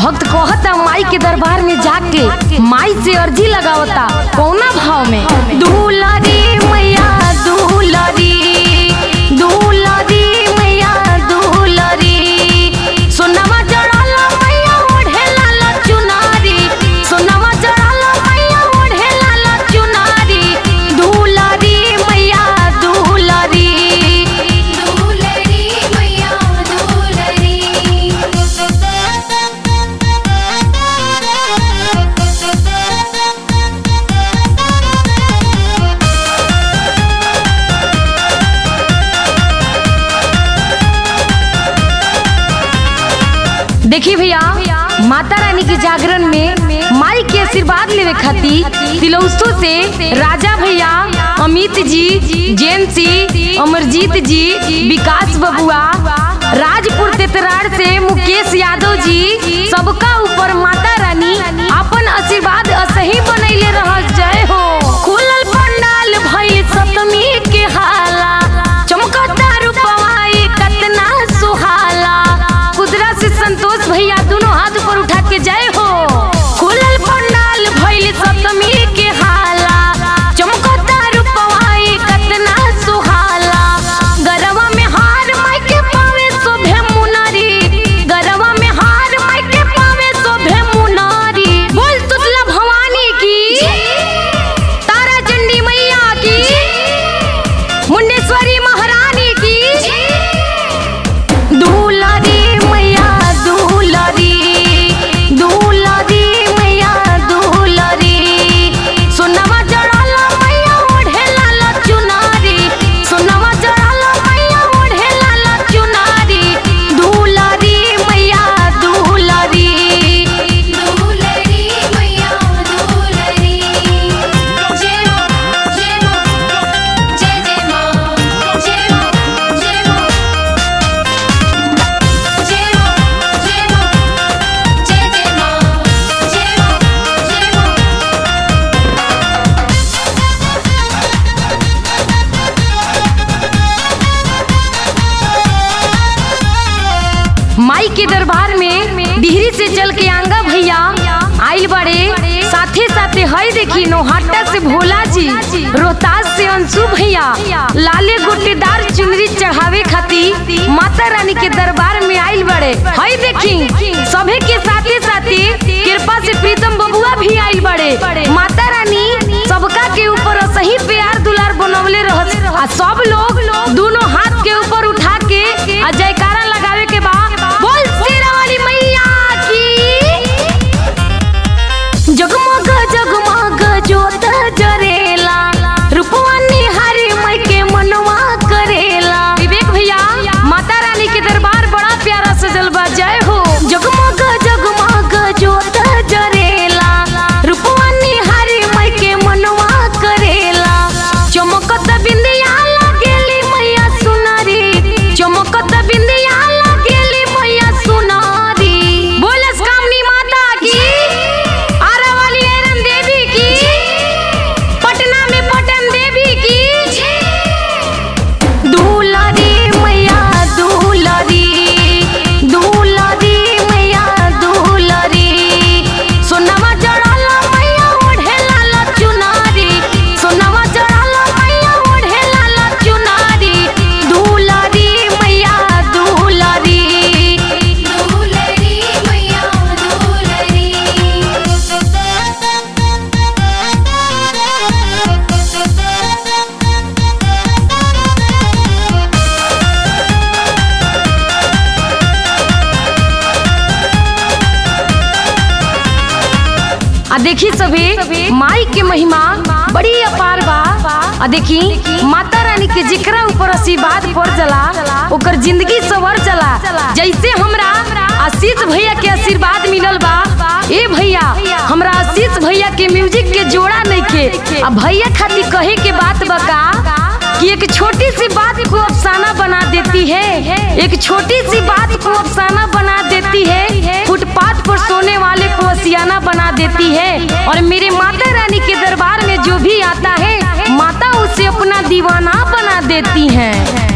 भक्त कहता माई के दरबार में जाके माई से अर्जी लगावता कौना भाव में दुलारी मैया दुलारी दुलारी मैया दुलारी सोनामा जड़ाल मैया ओढ़े लाल चुनारी सोनामा जड़ाल मैया ओढ़े लाल चुनारी दुलारी मैया दुलारी दुलरी मैया दुलरी देखी भैया माता रानी के जागरण में माई के आशीर्वाद लेवे खातिर तिलौसो से राजा भैया अमित जी जेंसी अमरजीत जी विकास बबुआ राजपुर तेतराड़ से मुकेश यादव जी सबका ऊपर माता रानी अपन आशीर्वाद असही बनैले रह जय हो खुलल पंडाल भइल सप्तमी के हाला चमकता रूपवाई कतना सुहाला कुदरा से संतोष भैया दोनों हाथ ऊपर उठा के जय हो खुलल पंडाल भइल सप्तमी के हाला चमकता रूपवाई कतना सुहाला गरवा में हार माई के पावे शोभे मुनारी गरवा में हार माई के पावे शोभे मुनारी बोल तुतला भवानी की तारा चंडी मैया की मुंडेश्वरी महारानी की दुलारी मैया दुलारी दुलारी मैया दुलारी सोनामा जड़ाल मैया ओढ़े लाल चुनारी सोनामा जड़ाल मैया ओढ़े लाल चुनारी दुलारी मैया दुलारी दुलरी मैया दुलरी जय मां जय मां जय जय मां जय मां जय मां जय मां जय मां जय जय मां जय मां जय मां माई के दरबार में डिहरी से चल के आंगा भैया आइल बड़े साथे साथे हई देखी नोहाटा से भोला जी रोहतास से अंशु भैया लाले गोटेदार चुनरी चढ़ावे खातिर माता रानी के दरबार में आइल बड़े हई देखी सभे के साथे साथे कृपा से प्रीतम बबुआ भी आइल बड़े माता रानी सबका के ऊपर सही प्यार दुलार बनवले रहस आ सब लोग दोनों हाथ के ऊपर उठा के आ जयकारा लगावे के बा बोल शेरा वाली मैया की जगमग जगमग जोत जरेला रूपवा निहारी मई के मनवा करेला विवेक भैया माता रानी के दरबार बड़ा प्यारा सजल बा जय हो जगमग जगमग जोत जरेला रूपवा निहारी मई के मनवा करेला चमकत बिंदिया लागेली मैया सुनारी चमकत बिंदिया लागेली मैया सुनारी बोलस कामनी माता की आरा वाली एरन देवी की पटना में पटन देवी की दुलारी मैया दुलारी दुलारी मैया दुलारी सोनामा जड़ाल मैया ओढ़े लाल चुनारी सोनामा जड़ाल मैया ओढ़े लाल चुनारी दुलारी मैया दुलारी दुलरी मैया दुलरी आ देखी सभी माई के महिमा बड़ी अपार बा आ देखी माता रानी के जिकरा ऊपर आशीर्वाद पड़ जला ओकर जिंदगी सवर जला जैसे हमरा आशीष भैया के आशीर्वाद मिलल बा ए भैया हमरा आशीष भैया के म्यूजिक के जोड़ा नहीं के आ भैया खातिर कहे के बात बका कि एक छोटी सी बात को अफसाना बना देती है एक छोटी सी बात को अफसाना बना देती है फुटपाथ पर सोने वाले को असियाना बना देती है और मेरे माता रानी के दरबार में जो भी आता है माता उसे अपना दीवाना बना देती हैं